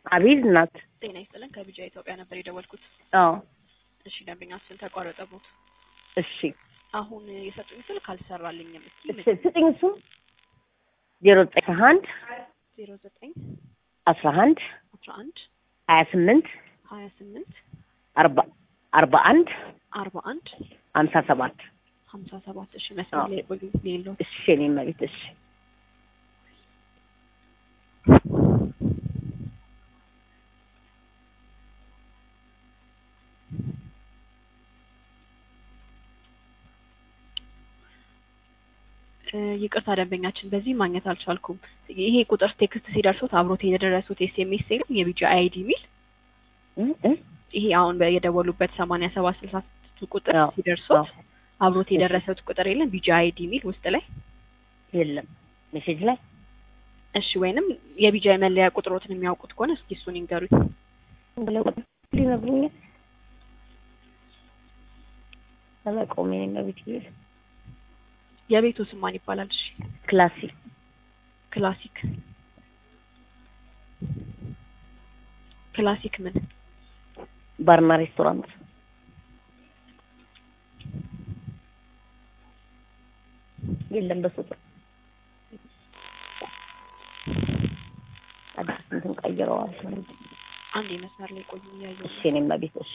አቤት እናት። ጤና ይስጥልን ከቢጃ ኢትዮጵያ ነበር የደወልኩት። አዎ እሺ ደንበኛችን ተቋረጠቦት። እሺ አሁን የሰጡኝ ስልክ አልሰራልኝም። እስኪ እሺ ስጥኝ እሱ ዜሮ ዘጠኝ አንድ ዜሮ ዘጠኝ አስራ አንድ አስራ አንድ ሀያ ስምንት ሀያ ስምንት አርባ አርባ አንድ አርባ አንድ ሀምሳ ሰባት ሀምሳ ሰባት እሺ መስመር ላይ ቆዩ ሌለው እሺ እኔ መቤት እሺ ይቅርታ ደንበኛችን በዚህ ማግኘት አልቻልኩም። ይሄ ቁጥር ቴክስት ሲደርሱት አብሮት የደረሱት ኤስኤምኤስ የለም የቢጂ አይዲ ሚል እ እ ይሄ አሁን የደወሉበት ሰማንያ ሰባት ስልሳ ስድስት ቁጥር አዎ፣ ሲደርሱት አዎ። አብሮት የደረሰት ቁጥር የለም ቢጂ አይዲ ሚል ውስጥ ላይ የለም ሜሴጅ ላይ እሺ፣ ወይንም የቢጂ መለያ ቁጥሮትን የሚያውቁት ከሆነ እስኪ እሱን ይንገሩኝ። ብለው ሊነግሩኛል ለመቆሜ መቤት ይል የቤቱ ስም ማን ይባላል? እሺ ክላሲክ ክላሲክ ክላሲክ ምን ባርና ሬስቶራንት የለም በሱ ቁጥር አዲስ እንትን ቀይረዋል። አንድ የመስመር ላይ ቆዩ እያየሁ እሺ እኔም ቤት እሺ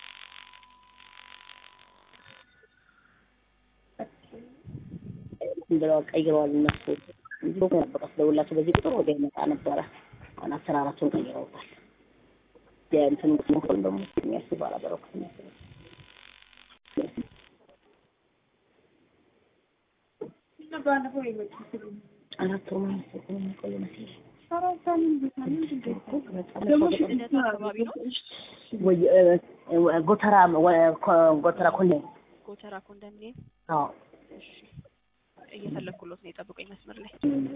እንትን ብለዋል ቀይረዋል እነሱ እንጂ በቃ ስደውላቸው በዚህ ቁጥር ወደ ይመጣ ነበረ። አሁን አሰራራቸውን ቀይረውታል። የእንትን ቁጥር ደግሞ የሚያስብ አላበረኩት መሰለኝ። አራት ወር ምናምን መሰለኝ የሚቆይ መሰለኝ። ልደታ አካባቢ ነው። ወይ እ፣ ጎተራ ወ- ኮ- ጎተራ ኮንዴ ጎተራ ኮንዶሚኒየም። አዎ እሺ እየፈለኩሎት ነው፣ የጠብቀኝ መስመር ላይ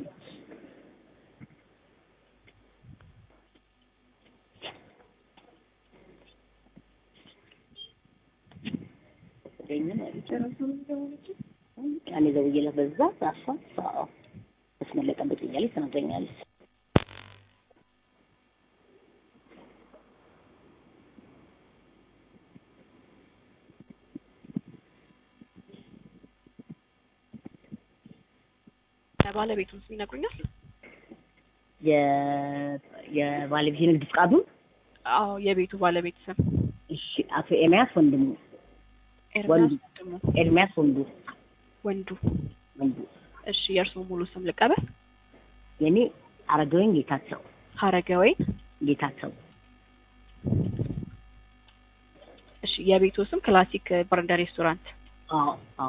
እኔ ደውዬላት በዛ ራሷ አዎ መስመር ላይ ጠብቅ እያለች ትነግረኛለች። ባለቤቱን ስም ይነግሩኛል? የ- የባለቤት የንግድ ፍቃዱ አዎ የቤቱ ባለቤት ስም እሺ፣ አቶ ኤርሚያስ ወንድሙ ኤርሚያስ ወንዱ። ወንድሙ ኤርሚያስ ወንዱ ወንዱ። ወንዱ እሺ የእርስዎ ሙሉ ስም ልቀበል? የኔ አረጋወይን ጌታቸው ሀረገወይን። ጌታቸው እሺ የቤቱ ስም ክላሲክ ባርና ሬስቶራንት። አዎ አዎ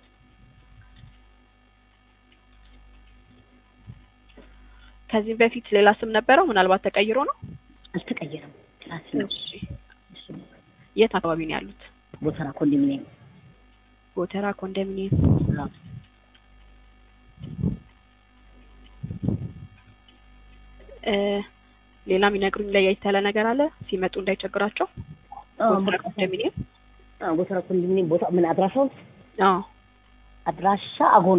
ከዚህም በፊት ሌላ ስም ነበረው፣ ምናልባት ተቀይሮ ነው። አልተቀየረም። ክላስ ነው። እሺ እሺ፣ የት አካባቢ ነው ያሉት? ጎተራ ኮንዶሚኒየም ጎተራ ኮንዶሚኒየም። አዎ። እ ሌላ የሚነግሩኝ ለየት ያለ ነገር አለ ሲመጡ እንዳይቸግራቸው? አዎ፣ ጎተራ በቃ ኮንዶሚኒየም። አዎ፣ ጎተራ ኮንዶሚኒየም ቦታ ምን አድራሻው? አዎ አድራሻ አጎና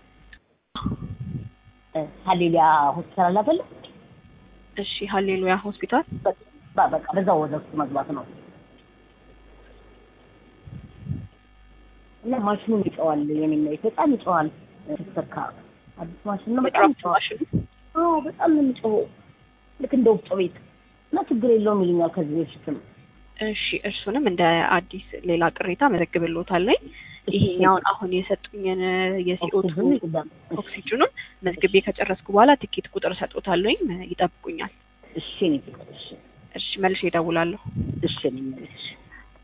እ፣ ሀሌሊያ ሆስፒታል አለ አይደለ? እሺ ሀሌሉያ ሆስፒታል። በ- በቃ በዛው ወደ ውስጥ መግባት ነው። እና ማሽኑም ይጨዋል። የኔ መሬት በጣም ይጨዋል። ስትሰካ አዲስ ማሽን ነው። በጣም በጣም ይጨዋል። ማሽኑ አዎ በጣም ነው የሚጮኸው። ልክ እንደ ወፍጮ ቤት እና ችግር የለውም ይሉኛል ከዚህ በፊትም እሺ እርሱንም እንደ አዲስ ሌላ ቅሬታ መዘግብልዎታለሁ። ይሄኛውን አሁን የሰጡኝን የሲኦቱ ኦክሲጅን ይቅዳል። ኦክሲጅኑን መዝግቤ ከጨረስኩ በኋላ ትኬት ቁጥር እሰጥዎታለሁኝ ይጠብቁኛል። እሺ እኔ እሺ እሺ መልሼ እደውላለሁ። እሺ እኔ እሺ